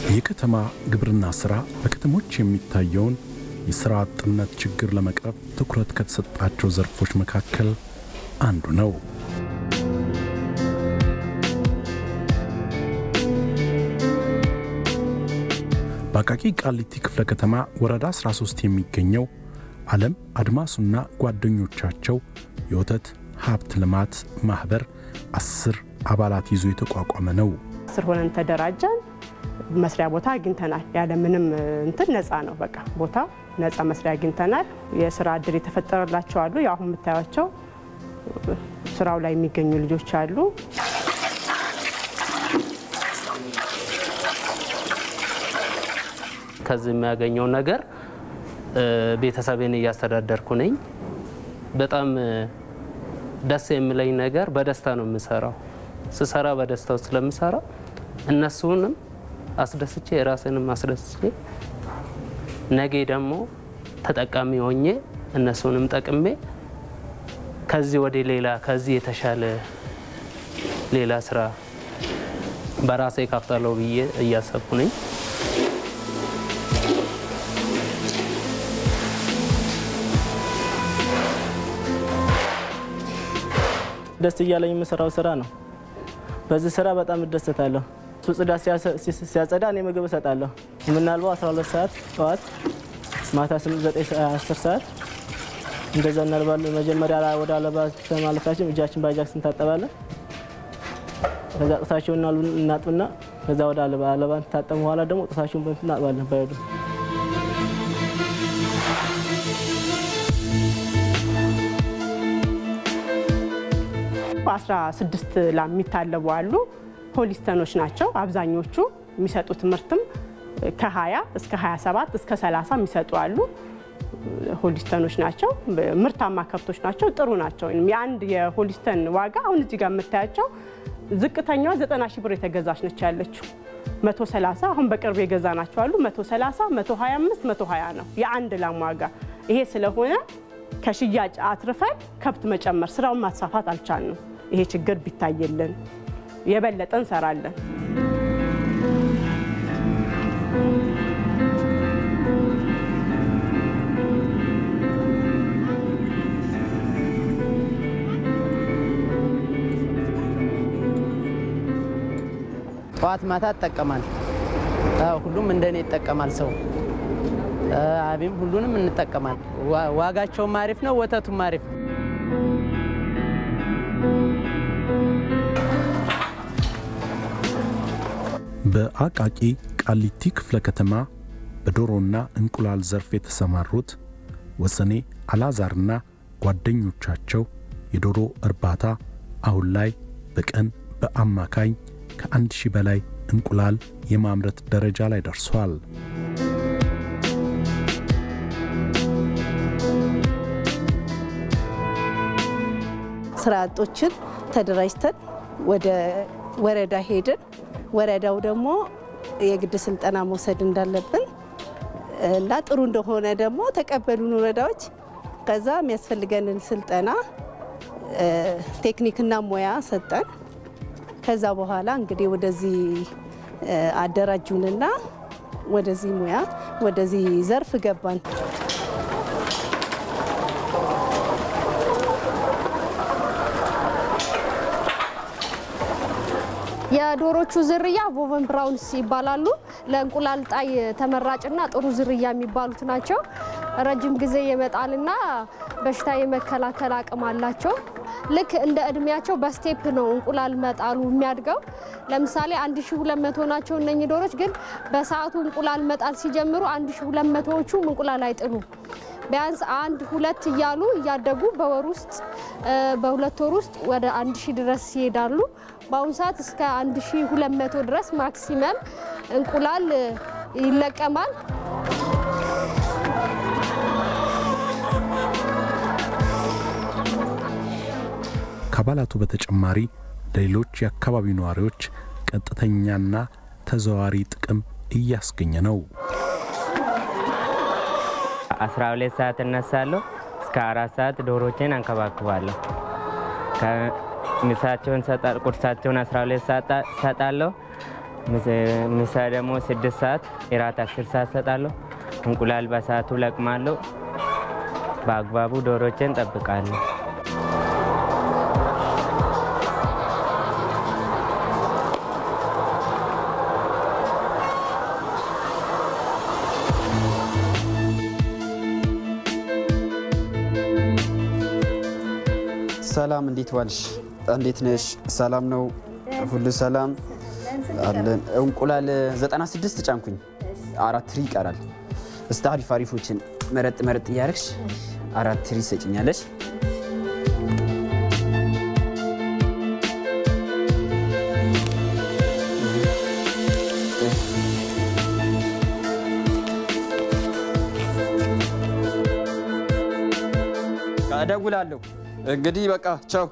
የከተማ ግብርና ሥራ በከተሞች የሚታየውን የሥራ አጥነት ችግር ለመቅረፍ ትኩረት ከተሰጣቸው ዘርፎች መካከል አንዱ ነው። በአቃቂ ቃሊቲ ክፍለ ከተማ ወረዳ 13 የሚገኘው ዓለም አድማሱና ጓደኞቻቸው የወተት ሀብት ልማት ማኅበር አስር አባላት ይዞ የተቋቋመ ነው። አስር ሆነን ተደራጀን። መስሪያ ቦታ አግኝተናል። ያለ ምንም እንትን ነፃ ነው። በቃ ቦታ ነፃ መስሪያ አግኝተናል። የስራ እድል የተፈጠረላቸው አሉ። አሁን የምታዩቸው ስራው ላይ የሚገኙ ልጆች አሉ። ከዚህ የሚያገኘው ነገር ቤተሰቤን እያስተዳደርኩ ነኝ። በጣም ደስ የሚለኝ ነገር በደስታ ነው የምሰራው። ስሰራ በደስታው ስለምሰራ እነሱንም አስደስቼ የራሴንም አስደስቼ ነገ ደግሞ ተጠቃሚ ሆኜ እነሱንም ጠቅሜ ከዚህ ወደ ሌላ ከዚህ የተሻለ ሌላ ስራ በራሴ ካፍታለሁ ብዬ እያሰብኩ ነኝ። ደስ እያለኝ የምሰራው ስራ ነው። በዚህ ስራ በጣም እደሰታለሁ። እሱ ጽዳት ሲያጸዳ እኔ ምግብ እሰጣለሁ። የምናልበው 12 ሰዓት ጠዋት፣ ማታ 9 10 ሰዓት እንደዛ እናልባለን። መጀመሪያ ወደ አለባ ማለታችን እጃችን በአጃክስ እንታጠባለን። ከዛ ጥሳቸውን እናጥብና ከዛ ወደ አለባ አለባ ታጠብ በኋላ ደግሞ ጥሳቸውን በንት እናጥባለን በሄዱ አስራ ስድስት ላም የሚታለቡ አሉ። ሆሊስተኖች ናቸው አብዛኞቹ። የሚሰጡት ምርትም ከ20 እስከ 27 እስከ 30 የሚሰጡ አሉ። ሆሊስተኖች ናቸው። ምርታማ ከብቶች ናቸው። ጥሩ ናቸው። የአንድ የሆሊስተን ዋጋ አሁን እዚህ ጋር የምታያቸው ዝቅተኛዋ 90 ሺህ ብር የተገዛች ነች ያለችው 130 አሁን በቅርብ የገዛ ናቸው አሉ 130 125 120 ነው የአንድ ላም ዋጋ። ይሄ ስለሆነ ከሽያጭ አትርፈን ከብት መጨመር ስራውን ማስፋፋት አልቻልንም። ይሄ ችግር ቢታየልን የበለጠ እንሰራለን። ጠዋት ማታ እጠቀማል። ሁሉም እንደኔ ይጠቀማል ሰው አቢም ሁሉንም እንጠቀማል። ዋጋቸውም አሪፍ ነው፣ ወተቱም አሪፍ ነው። በአቃቂ ቃሊቲ ክፍለ ከተማ በዶሮና እንቁላል ዘርፍ የተሰማሩት ወሰኔ አላዛርና ጓደኞቻቸው የዶሮ እርባታ አሁን ላይ በቀን በአማካኝ ከአንድ ሺህ በላይ እንቁላል የማምረት ደረጃ ላይ ደርሷል። ስራ አጦችን ተደራጅተን ወደ ወረዳ ሄድን። ወረዳው ደግሞ የግድ ስልጠና መውሰድ እንዳለብን እና ጥሩ እንደሆነ ደግሞ ተቀበሉን ወረዳዎች። ከዛ የሚያስፈልገንን ስልጠና ቴክኒክና ሙያ ሰጠን። ከዛ በኋላ እንግዲህ ወደዚህ አደራጁንና ወደዚህ ሙያ ወደዚህ ዘርፍ ገባን። የዶሮቹ ዝርያ ቮቨን ብራውንስ ይባላሉ። ለእንቁላል ጣይ ተመራጭና ጥሩ ዝርያ የሚባሉት ናቸው። ረጅም ጊዜ የመጣልና በሽታ የመከላከል አቅም አላቸው። ልክ እንደ እድሜያቸው በስቴፕ ነው እንቁላል መጣሉ የሚያድገው። ለምሳሌ 1200 ናቸው እነኚህ ዶሮች፣ ግን በሰዓቱ እንቁላል መጣል ሲጀምሩ 1200ዎቹም እንቁላል አይጥሉ ቢያንስ አንድ ሁለት እያሉ እያደጉ በወር ውስጥ በሁለት ወር ውስጥ ወደ አንድ ሺህ ድረስ ይሄዳሉ። በአሁኑ ሰዓት እስከ አንድ ሺህ ሁለት መቶ ድረስ ማክሲመም እንቁላል ይለቀማል። ከአባላቱ በተጨማሪ ለሌሎች የአካባቢው ነዋሪዎች ቀጥተኛና ተዘዋሪ ጥቅም እያስገኘ ነው። 12 ሰዓት እነሳለሁ። እስከ አራት ሰዓት ዶሮቼን አንከባክባለሁ። ምሳቸውን ቁርሳቸውን 12 ሰዓት ሰጣለሁ። ምሳ ደግሞ ስድስት ሰዓት እራት አስር ሰዓት ሰጣለሁ። እንቁላል በሰዓቱ ለቅማለሁ። በአግባቡ ዶሮቼን ጠብቃለሁ። ሰላም እንዴት ዋልሽ? እንዴት ነሽ? ሰላም ነው? ሁሉ ሰላም አለን። እንቁላል 96 ጫንኩኝ፣ አራት ትሪ ይቀራል። እስቲ አሪፍ አሪፎችን መረጥ መረጥ እያደረግሽ አራት ትሪ ሰጭኛለሽ። እደውላለሁ። እንግዲህ በቃ ቻው።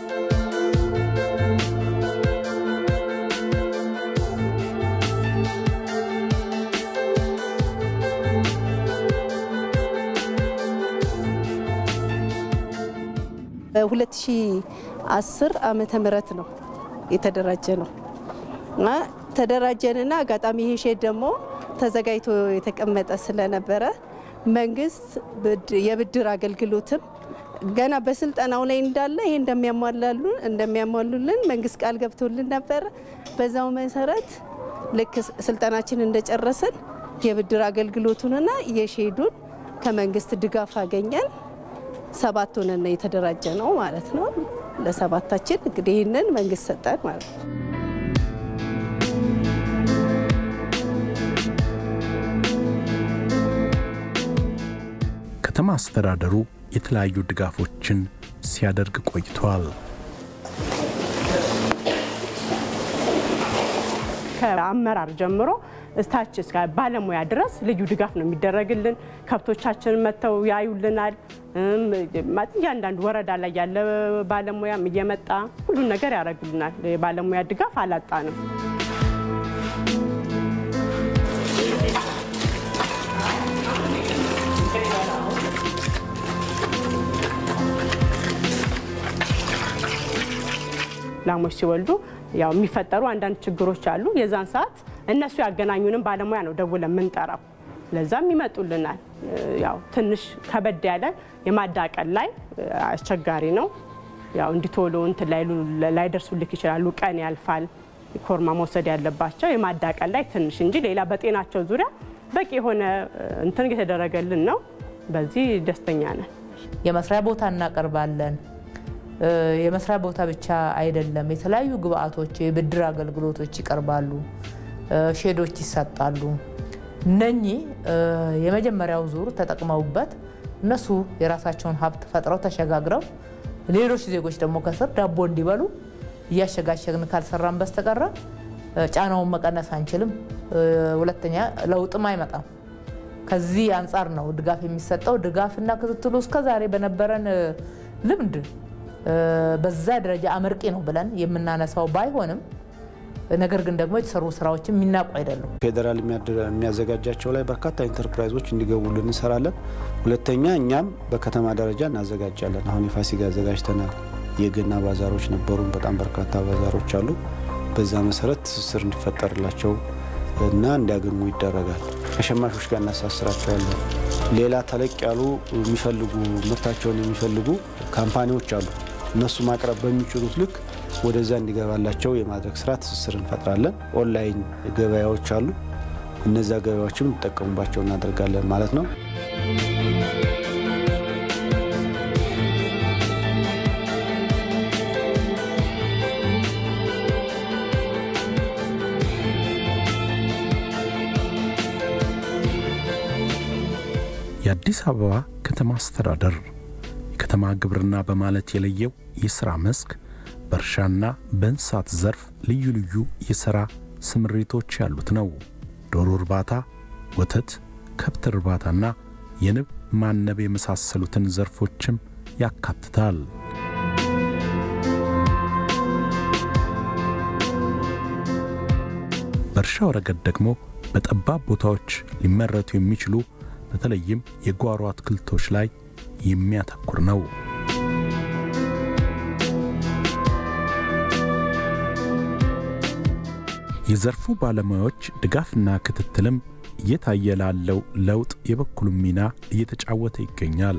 በ2010 ዓመተ ምህረት ነው የተደራጀ ነው እና ተደራጀንና አጋጣሚ ይሄ ሼድ ደግሞ ተዘጋጅቶ የተቀመጠ ስለነበረ መንግስት የብድር አገልግሎትም ገና በስልጠናው ላይ እንዳለ ይሄ እንደሚያሟላሉን እንደሚያሟሉልን መንግስት ቃል ገብቶልን ነበረ። በዛው መሰረት ልክ ስልጠናችን እንደጨረስን የብድር አገልግሎቱንና የሼዱን ከመንግስት ድጋፍ አገኘን። ሰባት ሆነን የተደራጀ ነው ማለት ነው። ለሰባታችን እንግዲህ ይህንን መንግስት ሰጠን ማለት ነው። ከተማ አስተዳደሩ የተለያዩ ድጋፎችን ሲያደርግ ቆይቷል። ከአመራር ጀምሮ እስታች እስከ ባለሙያ ድረስ ልዩ ድጋፍ ነው የሚደረግልን። ከብቶቻችን መጥተው ያዩልናል። እያንዳንዱ ወረዳ ላይ ያለ ባለሙያም እየመጣ ሁሉን ነገር ያደርግልናል። የባለሙያ ድጋፍ አላጣንም። ላሞች ሲወልዱ ያው የሚፈጠሩ አንዳንድ ችግሮች አሉ። የዛን ሰዓት እነሱ ያገናኙንም ባለሙያ ነው ደውለን የምንጠራው። ለዛም ይመጡልናል። ያው ትንሽ ከበድ ያለ የማዳቀል ላይ አስቸጋሪ ነው። ያው እንዲቶሎ እንትን ላይደርሱልክ ይችላሉ። ቀን ያልፋል። ኮርማ መውሰድ ያለባቸው የማዳቀል ላይ ትንሽ እንጂ ሌላ በጤናቸው ዙሪያ በቂ የሆነ እንትን የተደረገልን ነው። በዚህ ደስተኛ ነን። የመስሪያ ቦታ እናቀርባለን። የመስሪያ ቦታ ብቻ አይደለም፣ የተለያዩ ግብአቶች፣ የብድር አገልግሎቶች ይቀርባሉ፣ ሼዶች ይሰጣሉ። እነኚህ የመጀመሪያው ዙር ተጠቅመውበት እነሱ የራሳቸውን ሀብት ፈጥረው ተሸጋግረው ሌሎች ዜጎች ደግሞ ከስር ዳቦ እንዲበሉ እያሸጋሸግን ካልሰራን በስተቀረ ጫናውን መቀነስ አንችልም። ሁለተኛ ለውጥም አይመጣም። ከዚህ አንጻር ነው ድጋፍ የሚሰጠው። ድጋፍና ክትትሉ እስከዛሬ በነበረን ልምድ በዛ ደረጃ አመርቂ ነው ብለን የምናነሳው ባይሆንም ነገር ግን ደግሞ የተሰሩ ስራዎች የሚናቁ አይደሉም። ፌዴራል የሚያዘጋጃቸው ላይ በርካታ ኢንተርፕራይዞች እንዲገቡልን እንሰራለን። ሁለተኛ እኛም በከተማ ደረጃ እናዘጋጃለን። አሁን የፋሲካ አዘጋጅተናል። የገና ባዛሮች ነበሩን። በጣም በርካታ ባዛሮች አሉ። በዛ መሰረት ትስስር እንዲፈጠርላቸው እና እንዲያገኙ ይደረጋል። ከሸማቾች ጋር እናሳስራቸዋለን። ሌላ ተለቅ ያሉ የሚፈልጉ ምርታቸውን የሚፈልጉ ካምፓኒዎች አሉ። እነሱ ማቅረብ በሚችሉት ልክ ወደዛ እንዲገባላቸው የማድረግ ስራ ትስስር እንፈጥራለን። ኦንላይን ገበያዎች አሉ። እነዛ ገበያዎችም እንዲጠቀሙባቸው እናደርጋለን ማለት ነው። የአዲስ አበባ ከተማ አስተዳደር የከተማ ግብርና በማለት የለየው የሥራ መስክ በእርሻና በእንስሳት ዘርፍ ልዩ ልዩ የሥራ ስምሪቶች ያሉት ነው። ዶሮ እርባታ፣ ወተት፣ ከብት እርባታና የንብ ማነብ የመሳሰሉትን ዘርፎችም ያካትታል። በእርሻው ረገድ ደግሞ በጠባብ ቦታዎች ሊመረቱ የሚችሉ በተለይም የጓሮ አትክልቶች ላይ የሚያተኩር ነው። የዘርፉ ባለሙያዎች ድጋፍና ክትትልም እየታየ ላለው ለውጥ የበኩሉን ሚና እየተጫወተ ይገኛል።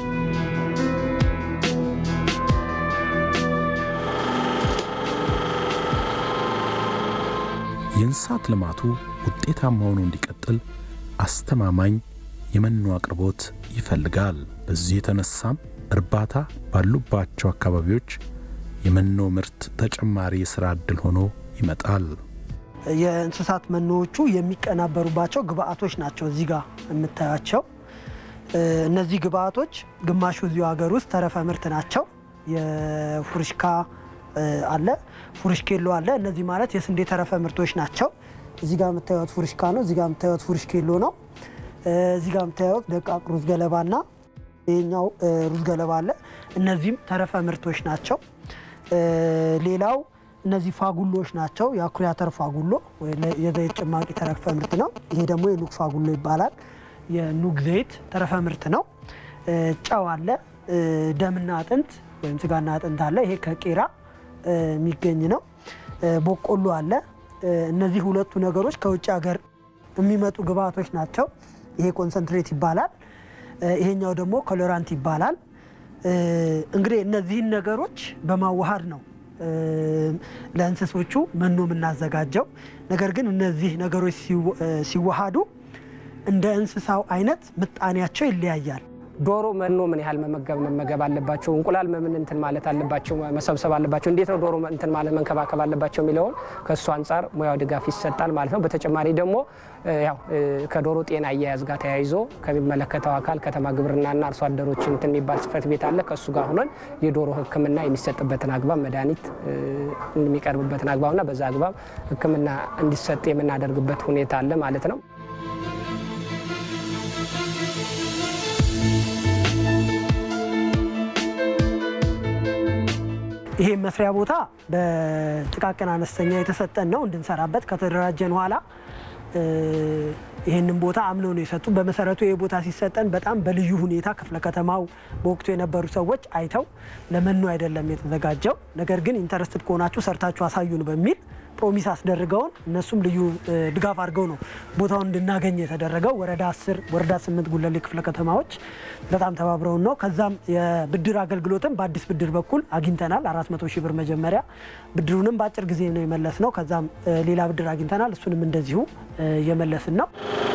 የእንስሳት ልማቱ ውጤታማ ሆኖ እንዲቀጥል አስተማማኝ የመኖ አቅርቦት ይፈልጋል። በዚህ የተነሳም እርባታ ባሉባቸው አካባቢዎች የመኖ ምርት ተጨማሪ የሥራ ዕድል ሆኖ ይመጣል። የእንስሳት መኖዎቹ የሚቀናበሩባቸው ግብአቶች ናቸው። እዚህ ጋር የምታያቸው እነዚህ ግብአቶች ግማሹ እዚሁ ሀገር ውስጥ ተረፈ ምርት ናቸው። የፉርሽካ አለ፣ ፉርሽኬሎ አለ። እነዚህ ማለት የስንዴ ተረፈ ምርቶች ናቸው። እዚህ ጋር የምታዩት ፉርሽካ ነው። እዚህ ጋር የምታዩት ፉርሽኬሎ ነው። እዚህ ጋር የምታዩት ደቃቅ ሩዝ ገለባና ይህኛው ሩዝ ገለባ አለ። እነዚህም ተረፈ ምርቶች ናቸው። ሌላው እነዚህ ፋጉሎች ናቸው። የአኩሪ አተር ፋጉሎ የዘይት ጭማቂ ተረፈ ምርት ነው። ይሄ ደግሞ የኑግ ፋጉሎ ይባላል። የኑግ ዘይት ተረፈ ምርት ነው። ጨው አለ። ደምና አጥንት ወይም ስጋና አጥንት አለ። ይሄ ከቄራ የሚገኝ ነው። ቦቆሎ አለ። እነዚህ ሁለቱ ነገሮች ከውጭ ሀገር የሚመጡ ግብአቶች ናቸው። ይሄ ኮንሰንትሬት ይባላል። ይሄኛው ደግሞ ኮሎራንት ይባላል። እንግዲህ እነዚህን ነገሮች በማዋሃድ ነው ለእንስሶቹ መኖ የምናዘጋጀው። ነገር ግን እነዚህ ነገሮች ሲዋሃዱ እንደ እንስሳው አይነት ምጣኔያቸው ይለያያል። ዶሮ መኖ ምን ያህል መመገብ መመገብ አለባቸው? እንቁላል ምን እንትን ማለት አለባቸው መሰብሰብ አለባቸው? እንዴት ነው ዶሮ እንትን ማለት መንከባከብ አለባቸው የሚለውን ከእሱ አንጻር ሙያው ድጋፍ ይሰጣል ማለት ነው። በተጨማሪ ደግሞ ያው ከዶሮ ጤና አያያዝ ጋር ተያይዞ ከሚመለከተው አካል ከተማ ግብርናና አርሶ አደሮች እንትን የሚባል ጽሕፈት ቤት አለ። ከእሱ ጋር ሆነን የዶሮ ሕክምና የሚሰጥበትን አግባብ መድኃኒት የሚቀርብበትን አግባብና በዛ አግባብ ሕክምና እንዲሰጥ የምናደርግበት ሁኔታ አለ ማለት ነው። ይሄ መስሪያ ቦታ በጥቃቅን አነስተኛ የተሰጠን ነው እንድንሰራበት ከተደራጀን ኋላ ይህንን ቦታ አምነው ነው የሰጡን። በመሰረቱ ይህ ቦታ ሲሰጠን በጣም በልዩ ሁኔታ ክፍለ ከተማው በወቅቱ የነበሩ ሰዎች አይተው ለመኖ አይደለም የተዘጋጀው፣ ነገር ግን ኢንተረስትድ ከሆናችሁ ሰርታችሁ አሳዩን በሚል ፕሮሚስ አስደርገውን እነሱም ልዩ ድጋፍ አድርገው ነው ቦታውን እንድናገኝ የተደረገው። ወረዳ 10 ወረዳ 8 ጉለሌ ክፍለ ከተማዎች በጣም ተባብረውን ነው። ከዛም የብድር አገልግሎትም በአዲስ ብድር በኩል አግኝተናል። 400 ሺህ ብር መጀመሪያ ብድሩንም በአጭር ጊዜ ነው የመለስ ነው። ከዛም ሌላ ብድር አግኝተናል። እሱንም እንደዚሁ እየመለስን ነው።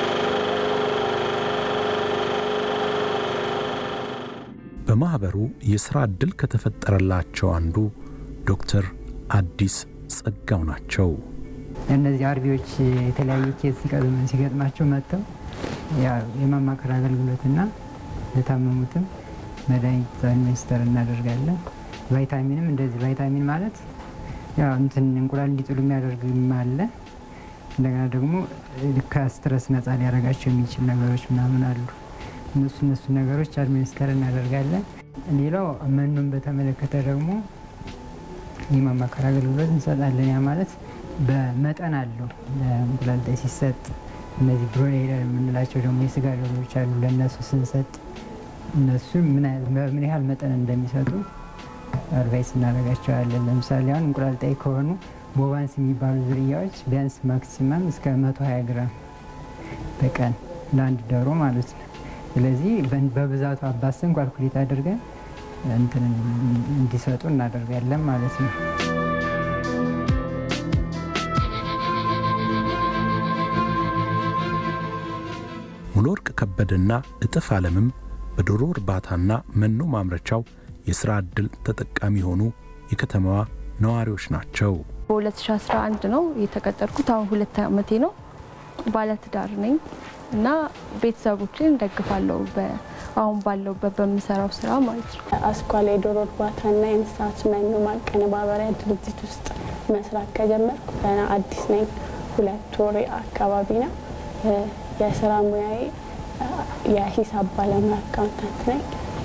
በማኅበሩ የሥራ ዕድል ከተፈጠረላቸው አንዱ ዶክተር አዲስ ጸጋው ናቸው። እነዚህ አርቢዎች የተለያየ ኬዝ ሲገጥማቸው መጥተው የማማከር አገልግሎትና ለታመሙትም መድኃኒት ሚኒስተር እናደርጋለን። ቫይታሚንም እንደዚህ ቫይታሚን ማለት ያው እንትን እንቁላል እንዲጥሉ የሚያደርግም አለ። እንደገና ደግሞ ከስትረስ ነጻ ሊያደርጋቸው የሚችል ነገሮች ምናምን አሉ። እነሱ እነሱ ነገሮች አድሚኒስተር እናደርጋለን። ሌላው መኖን በተመለከተ ደግሞ የማማከር አገልግሎት እንሰጣለን። ያ ማለት በመጠን አለው። ለእንቁላል ጣይ ሲሰጥ እነዚህ ብሮይለር የምንላቸው ደግሞ የስጋ ዶሮዎች አሉ። ለእነሱ ስንሰጥ እነሱ ምን ያህል መጠን እንደሚሰጡ አድቫይስ እናደርጋቸዋለን። ለምሳሌ አሁን እንቁላል ጣይ ከሆኑ ቦቫንስ የሚባሉ ዝርያዎች ቢያንስ ማክሲመም እስከ 120 ግራም በቀን ለአንድ ዶሮ ማለት ነው። ስለዚህ በብዛቱ አባሰን ኳልኩሌት አድርገን እንትን እንዲሰጡ እናደርጋለን ማለት ነው። ሙሉ ወርቅ ከበደና እጥፍ ዓለምም በዶሮ እርባታና መኖ ማምረቻው የሥራ ዕድል ተጠቃሚ የሆኑ የከተማዋ ነዋሪዎች ናቸው። በ2011 ነው የተቀጠርኩት። አሁን ሁለት ዓመቴ ነው። ባለትዳር ነኝ እና ቤተሰቦችን እንደግፋለሁ አሁን ባለውበት በምሰራው ስራ ማለት ነው። አስኳላ የዶሮ እርባታና የእንስሳት መኖ ማቀነባበሪያ ድርጅት ውስጥ መስራት ከጀመርኩ ገና አዲስ ነኝ። ሁለት ወር አካባቢ ነው። የስራ ሙያዬ የሂሳብ ባለሙያ አካውንታንት ነኝ።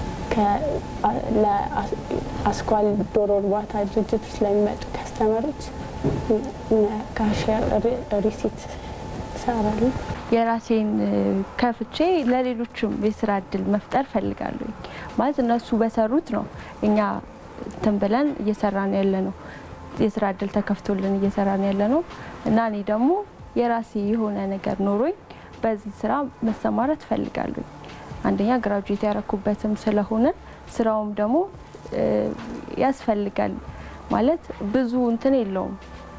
ለአስኳል ዶሮ እርባታ ድርጅት ውስጥ ለሚመጡ ከስተመሮች ካሽር ሪሲት እሰራለሁ። የራሴን ከፍቼ ለሌሎችም የስራ እድል መፍጠር ፈልጋለሁ። ማለት እነሱ በሰሩት ነው እኛ እንትን ብለን እየሰራን ያለ ነው። የስራ እድል ተከፍቶልን እየሰራን ያለ ነው እና እኔ ደግሞ የራሴ የሆነ ነገር ኖሮኝ በዚህ ስራ መሰማራት እፈልጋለሁ። አንደኛ ግራጁዌት ያረኩበትም ስለሆነ ስራውም ደግሞ ያስፈልጋል ማለት ብዙ እንትን የለውም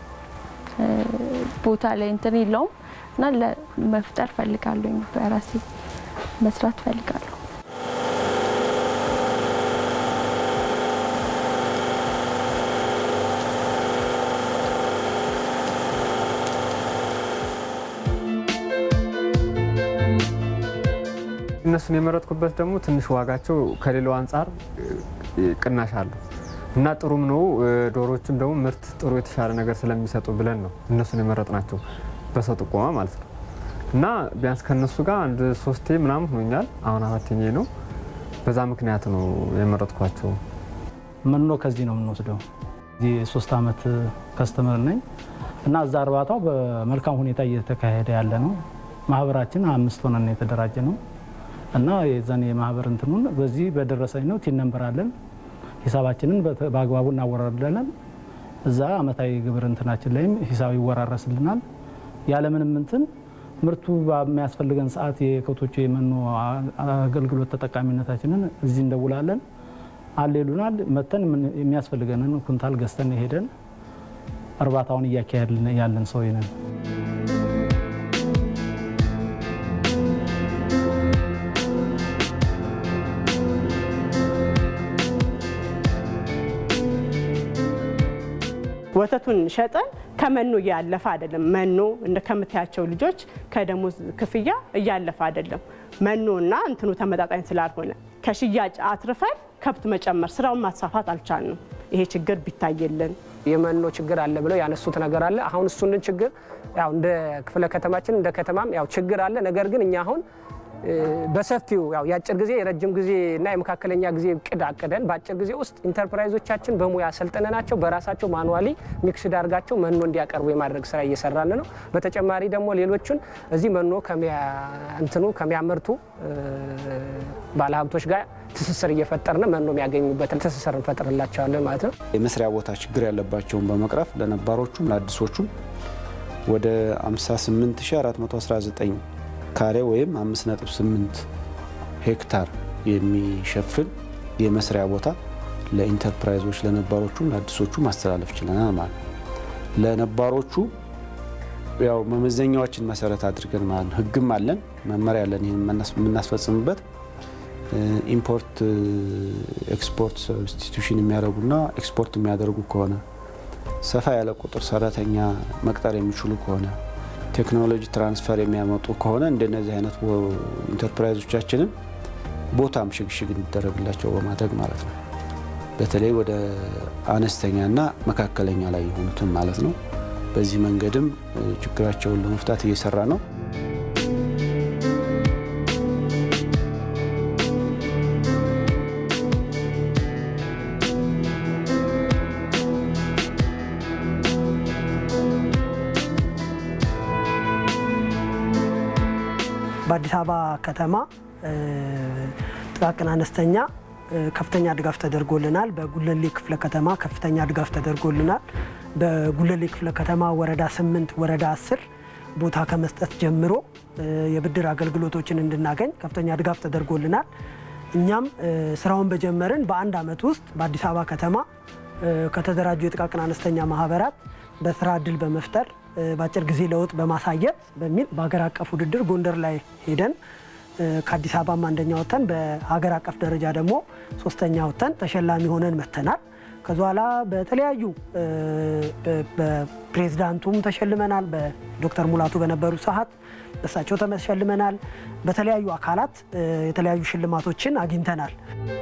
ቦታ ላይ እንትን የለውም እና መፍጠር ፈልጋለሁ። በራሴ መስራት ፈልጋለሁ። እነሱን የመረጥኩበት ደግሞ ትንሽ ዋጋቸው ከሌላው አንጻር ቅናሽ አለው እና ጥሩም ነው። ዶሮዎችም ደግሞ ምርት ጥሩ የተሻለ ነገር ስለሚሰጡ ብለን ነው እነሱን የመረጥናቸው በሰው ጥቆማ ማለት ነው። እና ቢያንስ ከነሱ ጋር አንድ ሶስቴ ምናምን ሆኖኛል። አሁን አራተኛ ነው። በዛ ምክንያት ነው የመረጥኳቸው። መኖ ከዚህ ነው የምንወስደው። እዚህ ሶስት አመት ከስተመር ነኝ እና እዛ እርባታው በመልካም ሁኔታ እየተካሄደ ያለ ነው። ማህበራችን አምስት ሆነን የተደራጀ ነው እና የዛን የማህበር እንትኑን በዚህ በደረሰኝ ነው ቲን ነንበር አለን። ሂሳባችንን በአግባቡ እናወራርዳለን። እዛ አመታዊ ግብር እንትናችን ላይም ሂሳብ ይወራረስልናል። ያለምንም እንትን ምርቱ በሚያስፈልገን ሰዓት የከብቶቹ የመኖ አገልግሎት ተጠቃሚነታችንን እዚህ እንደውላለን። አሌሉናል መተን የሚያስፈልገንን ኩንታል ገዝተን ሄደን እርባታውን እያካሄድን ያለን ሰው ነን። ወተቱን ሸጠን ከመኖ እያለፈ አይደለም። መኖ እንደ ከምታያቸው ልጆች ከደሞዝ ክፍያ እያለፈ አይደለም። መኖና እንትኑ ተመጣጣኝ ስላልሆነ ከሽያጭ አትርፈን ከብት መጨመር ስራውን ማስፋፋት አልቻልንም። ይሄ ችግር ቢታየልን የመኖ ችግር አለ ብለው ያነሱት ነገር አለ። አሁን እሱንን ችግር ያው እንደ ክፍለ ከተማችን እንደ ከተማም ያው ችግር አለ። ነገር ግን እኛ አሁን በሰፊው ያው የአጭር ጊዜ የረጅም ጊዜ እና የመካከለኛ ጊዜ እቅድ አቅደን በአጭር ጊዜ ውስጥ ኢንተርፕራይዞቻችን በሙያ አሰልጥነናቸው በራሳቸው ማኑዋሊ ሚክስድ አድርጋቸው መኖ እንዲያቀርቡ የማድረግ ስራ እየሰራን ነው። በተጨማሪ ደግሞ ሌሎቹን እዚህ መኖ እንትኑ ከሚያመርቱ ባለሀብቶች ጋር ትስስር እየፈጠርን መኖ የሚያገኙበትን ትስስር እንፈጥርላቸዋለን ማለት ነው። የመስሪያ ቦታ ችግር ያለባቸውን በመቅረፍ ለነባሮቹም ለአዲሶቹም ወደ 58419 ካሬ ወይም 5.8 ሄክታር የሚሸፍን የመስሪያ ቦታ ለኢንተርፕራይዞች ለነባሮቹም ለአዲሶቹ ማስተላለፍ ችለናል ማለት ነው። ለነባሮቹ ያው መመዘኛዎችን መሰረት አድርገን ማለት ነው። ህግም አለን፣ መመሪያ አለን። ይህን የምናስፈጽምበት ኢምፖርት ኤክስፖርት ሰብስቲቱሽን የሚያደርጉና ኤክስፖርት የሚያደርጉ ከሆነ ሰፋ ያለ ቁጥር ሰራተኛ መቅጠር የሚችሉ ከሆነ ቴክኖሎጂ ትራንስፈር የሚያመጡ ከሆነ እንደነዚህ አይነት ኢንተርፕራይዞቻችንን ቦታም ሽግሽግ እንዲደረግላቸው በማድረግ ማለት ነው። በተለይ ወደ አነስተኛና መካከለኛ ላይ የሆኑትን ማለት ነው። በዚህ መንገድም ችግራቸውን ለመፍታት እየሰራ ነው። በአዲስ አበባ ከተማ ጥቃቅን አነስተኛ ከፍተኛ ድጋፍ ተደርጎልናል። በጉለሌ ክፍለ ከተማ ከፍተኛ ድጋፍ ተደርጎልናል። በጉለሌ ክፍለ ከተማ ወረዳ ስምንት ወረዳ አስር ቦታ ከመስጠት ጀምሮ የብድር አገልግሎቶችን እንድናገኝ ከፍተኛ ድጋፍ ተደርጎልናል። እኛም ስራውን በጀመርን በአንድ ዓመት ውስጥ በአዲስ አበባ ከተማ ከተደራጁ የጥቃቅን አነስተኛ ማህበራት በስራ እድል በመፍጠር በአጭር ጊዜ ለውጥ በማሳየት በሚል በሀገር አቀፍ ውድድር ጎንደር ላይ ሄደን ከአዲስ አበባም አንደኛ ወጥተን በሀገር አቀፍ ደረጃ ደግሞ ሶስተኛ ወጥተን ተሸላሚ ሆነን መጥተናል። ከዚ በኋላ በተለያዩ በፕሬዝዳንቱም ተሸልመናል። በዶክተር ሙላቱ በነበሩ ሰዓት እሳቸው ተሸልመናል። በተለያዩ አካላት የተለያዩ ሽልማቶችን አግኝተናል።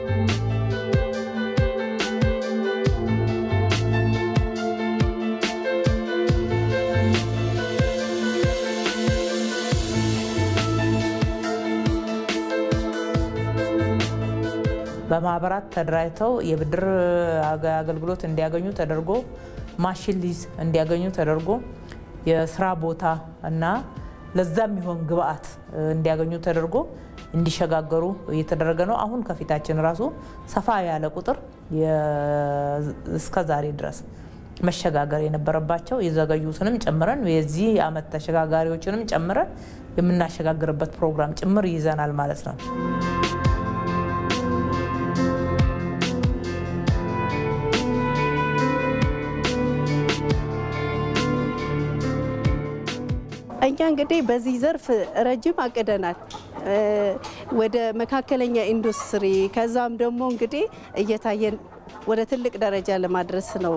በማህበራት ተደራጅተው የብድር አገልግሎት እንዲያገኙ ተደርጎ ማሽን ሊዝ እንዲያገኙ ተደርጎ የስራ ቦታ እና ለዛ የሚሆን ግብአት እንዲያገኙ ተደርጎ እንዲሸጋገሩ እየተደረገ ነው። አሁን ከፊታችን ራሱ ሰፋ ያለ ቁጥር እስከ ዛሬ ድረስ መሸጋገር የነበረባቸው የዘገዩትንም ጨምረን የዚህ ዓመት ተሸጋጋሪዎችንም ጨምረን የምናሸጋግርበት ፕሮግራም ጭምር ይዘናል ማለት ነው። እኛ እንግዲህ በዚህ ዘርፍ ረጅም አቅደናል። ወደ መካከለኛ ኢንዱስትሪ ከዛም ደግሞ እንግዲህ እየታየን ወደ ትልቅ ደረጃ ለማድረስ ነው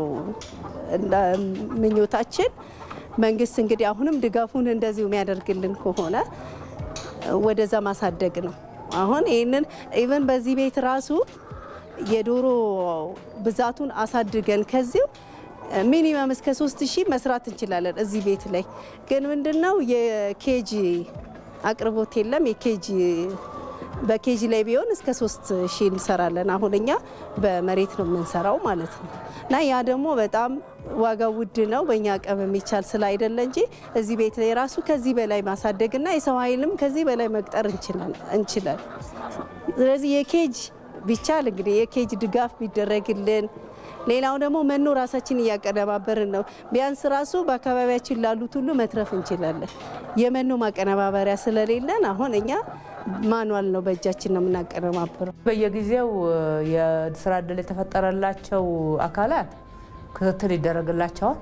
ምኞታችን። መንግስት እንግዲህ አሁንም ድጋፉን እንደዚሁ የሚያደርግልን ከሆነ ወደዛ ማሳደግ ነው። አሁን ይህንን ኢቨን በዚህ ቤት ራሱ የዶሮ ብዛቱን አሳድገን ከዚሁ ሚኒመም እስከ ሶስት ሺህ መስራት እንችላለን። እዚህ ቤት ላይ ግን ምንድነው የኬጂ አቅርቦት የለም። የኬጂ በኬጂ ላይ ቢሆን እስከ ሶስት ሺህ እንሰራለን። አሁን እኛ በመሬት ነው የምንሰራው ማለት ነው እና ያ ደግሞ በጣም ዋጋው ውድ ነው። በእኛ አቅም የሚቻል ስለ አይደለ እንጂ እዚህ ቤት ላይ ራሱ ከዚህ በላይ ማሳደግና የሰው ኃይልም ከዚህ በላይ መቅጠር እንችላል። ስለዚህ የኬጅ ቢቻል እንግዲህ የኬጅ ድጋፍ ቢደረግልን ሌላው ደግሞ መኖ ራሳችን እያቀነባበርን ነው። ቢያንስ ራሱ በአካባቢያችን ላሉት ሁሉ መትረፍ እንችላለን። የመኖ ማቀነባበሪያ ስለሌለን አሁን እኛ ማኗል ነው በእጃችን ነው የምናቀነባብረው። በየጊዜው የስራ እድል የተፈጠረላቸው አካላት ክትትል ይደረግላቸዋል።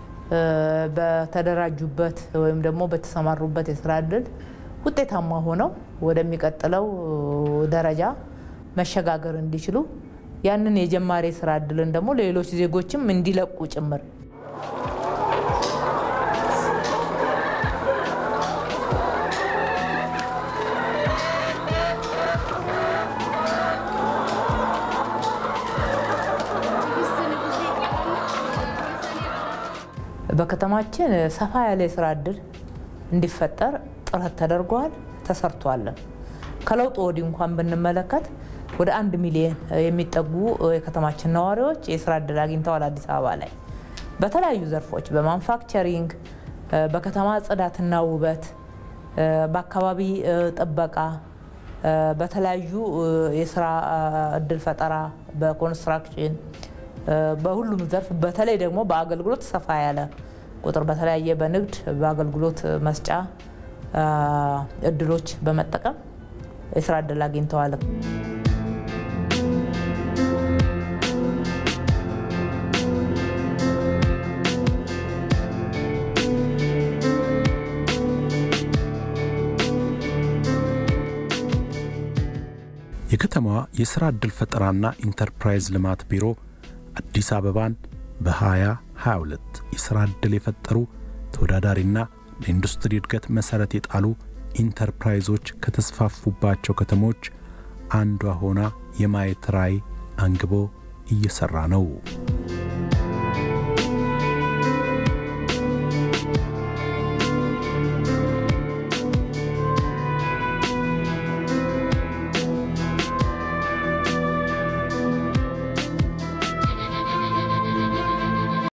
በተደራጁበት ወይም ደግሞ በተሰማሩበት የስራ እድል ውጤታማ ሆነው ወደሚቀጥለው ደረጃ መሸጋገር እንዲችሉ ያንን የጀማሪ ስራ እድልን ደግሞ ሌሎች ዜጎችም እንዲለቁ ጭምር በከተማችን ሰፋ ያለ የስራ እድል እንዲፈጠር ጥረት ተደርጓል፣ ተሰርቷለን። ከለውጡ ወዲህ እንኳን ብንመለከት ወደ አንድ ሚሊዮን የሚጠጉ የከተማችን ነዋሪዎች የስራ እድል አግኝተዋል። አዲስ አበባ ላይ በተለያዩ ዘርፎች በማንፋክቸሪንግ፣ በከተማ ጽዳትና ውበት፣ በአካባቢ ጥበቃ፣ በተለያዩ የስራ እድል ፈጠራ፣ በኮንስትራክሽን፣ በሁሉም ዘርፍ በተለይ ደግሞ በአገልግሎት ሰፋ ያለ ቁጥር በተለያየ በንግድ በአገልግሎት መስጫ እድሎች በመጠቀም የስራ እድል አግኝተዋል። የከተማዋ የሥራ ዕድል ፈጠራና ኢንተርፕራይዝ ልማት ቢሮ አዲስ አበባን በ2022 የሥራ ዕድል የፈጠሩ ተወዳዳሪና ለኢንዱስትሪ እድገት መሠረት የጣሉ ኢንተርፕራይዞች ከተስፋፉባቸው ከተሞች አንዷ ሆና የማየት ራዕይ አንግቦ እየሠራ ነው።